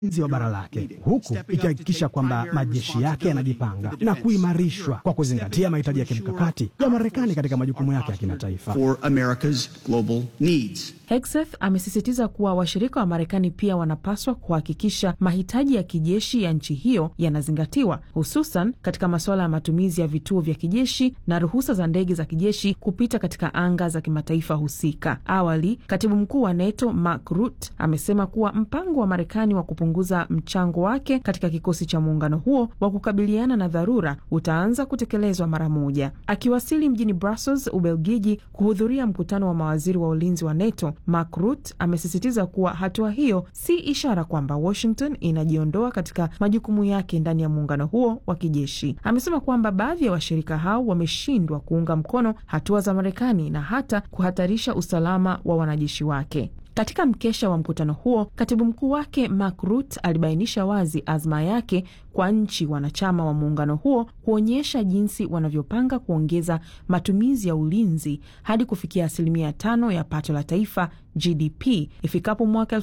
wa bara lake huku ikihakikisha kwamba majeshi yake yanajipanga na kuimarishwa kwa kuzingatia mahitaji ya kimkakati ya Marekani katika majukumu yake ya kimataifa. for America's global needs. Hegseth amesisitiza kuwa washirika wa Marekani pia wanapaswa kuhakikisha mahitaji ya kijeshi ya nchi hiyo yanazingatiwa, hususan katika masuala ya matumizi ya vituo vya kijeshi na ruhusa za ndege za kijeshi kupita katika anga za kimataifa husika. Awali, katibu mkuu wa NATO Mark Rutte amesema kuwa mpango wa Marekani wa kupunguza mchango wake katika kikosi cha muungano huo wa kukabiliana na dharura utaanza kutekelezwa mara moja. Akiwasili mjini Brussels, Ubelgiji, kuhudhuria mkutano wa mawaziri wa ulinzi wa NATO, Mark Rutte amesisitiza kuwa hatua hiyo si ishara kwamba Washington inajiondoa katika majukumu yake ndani ya muungano huo wa kijeshi. Amesema kwamba baadhi ya washirika hao wameshindwa kuunga mkono hatua za Marekani na hata kuhatarisha usalama wa wanajeshi wake. Katika mkesha wa mkutano huo, katibu mkuu wake Mark Rutte alibainisha wazi azma yake kwa nchi wanachama wa muungano huo kuonyesha jinsi wanavyopanga kuongeza matumizi ya ulinzi hadi kufikia asilimia tano ya pato la taifa GDP ifikapo mwaka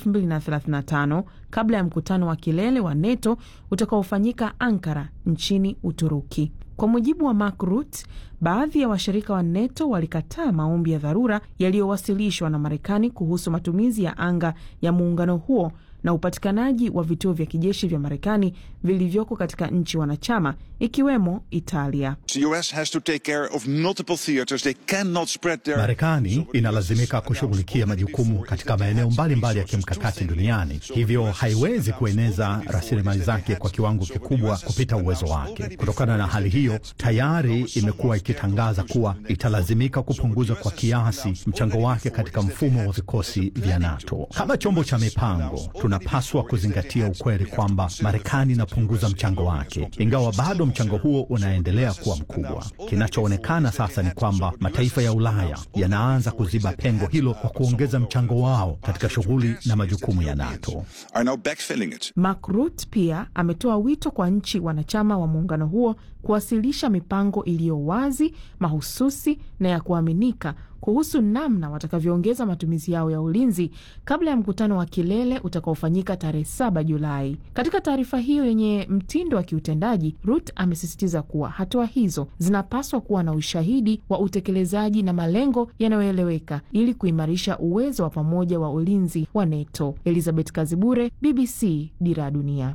2035 kabla ya mkutano wa kilele wa NATO utakaofanyika Ankara nchini Uturuki. Kwa mujibu wa Mark Rutte, baadhi ya washirika wa NATO walikataa maombi ya dharura yaliyowasilishwa na Marekani kuhusu matumizi ya anga ya muungano huo na upatikanaji wa vituo vya kijeshi vya Marekani vilivyoko katika nchi wanachama ikiwemo Italia. The US has to take care of multiple theaters. They cannot spread their Marekani inalazimika kushughulikia majukumu katika maeneo mbalimbali ya kimkakati duniani, hivyo haiwezi kueneza rasilimali zake kwa kiwango kikubwa kupita uwezo wake. Kutokana na hali hiyo, tayari imekuwa ikitangaza kuwa italazimika kupunguza kwa kiasi mchango wake katika mfumo wa vikosi vya NATO. Kama chombo cha mipango, tunapaswa kuzingatia ukweli kwamba Marekani inapunguza mchango wake, ingawa bado mchango huo unaendelea kuwa mkubwa. Kinachoonekana sasa ni kwamba mataifa ya Ulaya yanaanza kuziba pengo hilo kwa kuongeza mchango wao katika shughuli na majukumu ya NATO. are now backfilling it. Mark Rutte pia ametoa wito kwa nchi wanachama wa muungano huo kuwasilisha mipango iliyo wazi, mahususi na ya kuaminika kuhusu namna watakavyoongeza matumizi yao ya ulinzi kabla ya mkutano wa kilele utakaofanyika tarehe 7 Julai. Katika taarifa hiyo yenye mtindo wa kiutendaji, Rutte amesisitiza kuwa hatua hizo zinapaswa kuwa na ushahidi wa utekelezaji na malengo yanayoeleweka ili kuimarisha uwezo wa pamoja wa ulinzi wa NATO. Elizabeth Kazibure, BBC, Dira ya Dunia.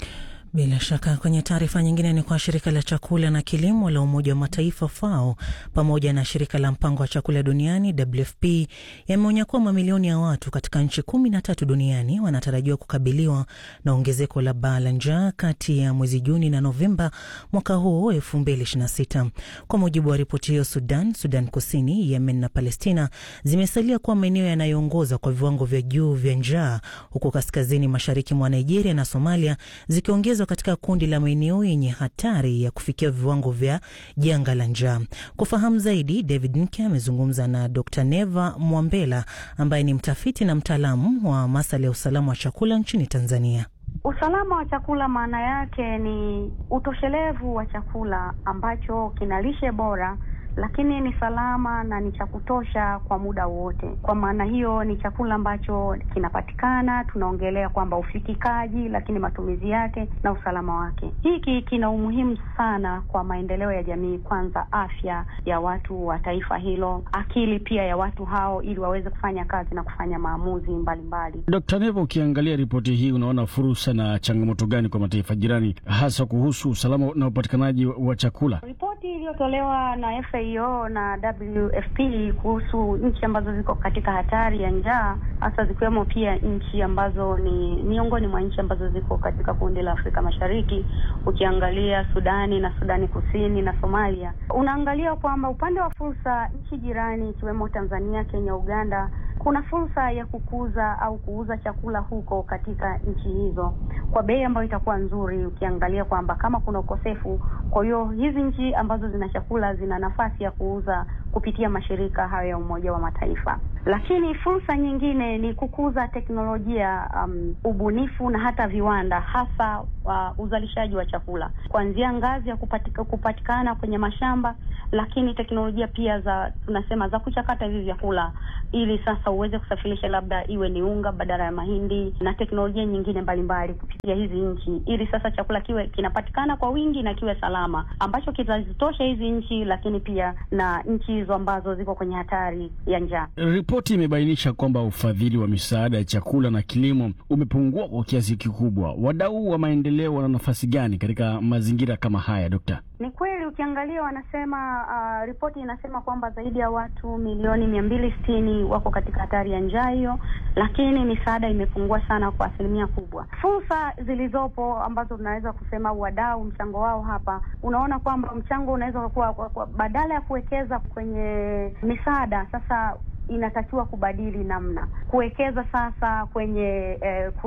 Bila shaka kwenye taarifa nyingine ni kwa shirika la chakula na kilimo la Umoja wa Mataifa FAO pamoja na shirika la mpango wa chakula duniani WFP yameonya kuwa mamilioni ya watu katika nchi kumi na tatu duniani wanatarajiwa kukabiliwa na ongezeko la baa la njaa kati ya mwezi Juni na Novemba mwaka huu 2026. Kwa mujibu wa ripoti hiyo, Sudan, Sudan Kusini, Yemen na Palestina zimesalia kuwa maeneo yanayoongoza kwa viwango vya juu vya njaa, huku kaskazini mashariki mwa Nigeria na Somalia zikiongeza katika kundi la maeneo yenye hatari ya kufikia viwango vya janga la njaa. Kufahamu zaidi, David Nke amezungumza na Dr Neva Mwambela ambaye ni mtafiti na mtaalamu wa masuala ya usalama wa chakula nchini Tanzania. Usalama wa chakula maana yake ni utoshelevu wa chakula ambacho kina lishe bora lakini ni salama na ni cha kutosha kwa muda wote. Kwa maana hiyo ni chakula ambacho kinapatikana, tunaongelea kwamba ufikikaji, lakini matumizi yake na usalama wake. Hiki kina umuhimu sana kwa maendeleo ya jamii, kwanza afya ya watu wa taifa hilo, akili pia ya watu hao, ili waweze kufanya kazi na kufanya maamuzi mbalimbali. Dkt. Neva, ukiangalia ripoti hii unaona fursa na changamoto gani kwa mataifa jirani hasa kuhusu usalama na upatikanaji wa chakula? Ripoti iliyotolewa na FAO na WFP kuhusu nchi ambazo ziko katika hatari ya njaa hasa zikiwemo pia nchi ambazo ni miongoni mwa nchi ambazo ziko katika kundi la Afrika Mashariki, ukiangalia Sudani na Sudani Kusini na Somalia, unaangalia kwamba upande wa fursa, nchi jirani ikiwemo Tanzania, Kenya, Uganda kuna fursa ya kukuza au kuuza chakula huko katika nchi hizo kwa bei ambayo itakuwa nzuri, ukiangalia kwamba kama kuna ukosefu. Kwa hiyo hizi nchi ambazo zina chakula zina nafasi ya kuuza kupitia mashirika hayo ya Umoja wa Mataifa. lakini fursa nyingine ni kukuza teknolojia, um, ubunifu na hata viwanda, hasa uh, uzalishaji wa chakula kuanzia ngazi ya kupatika, kupatikana kwenye mashamba, lakini teknolojia pia za tunasema za kuchakata hivi vyakula ili sasa uweze kusafirisha labda iwe ni unga badala ya mahindi na teknolojia nyingine mbalimbali kupitia hizi nchi, ili sasa chakula kiwe kinapatikana kwa wingi na kiwe salama, ambacho kitazitosha hizi nchi, lakini pia na nchi hizo ambazo ziko kwenye hatari ya njaa. Ripoti imebainisha kwamba ufadhili wa misaada ya chakula na kilimo umepungua kwa kiasi kikubwa. Wadau wa maendeleo wana nafasi gani katika mazingira kama haya, Dokta? Ni kweli ukiangalia, wanasema uh, ripoti inasema kwamba zaidi ya watu milioni mia mbili sitini wako katika hatari ya njaa hiyo, lakini misaada imepungua sana kwa asilimia kubwa. Fursa zilizopo ambazo tunaweza kusema wadau mchango wao hapa, unaona kwamba mchango unaweza kuwa kwa, kwa, badala ya kuwekeza kwenye misaada sasa inatakiwa kubadili namna kuwekeza sasa kwenye eh,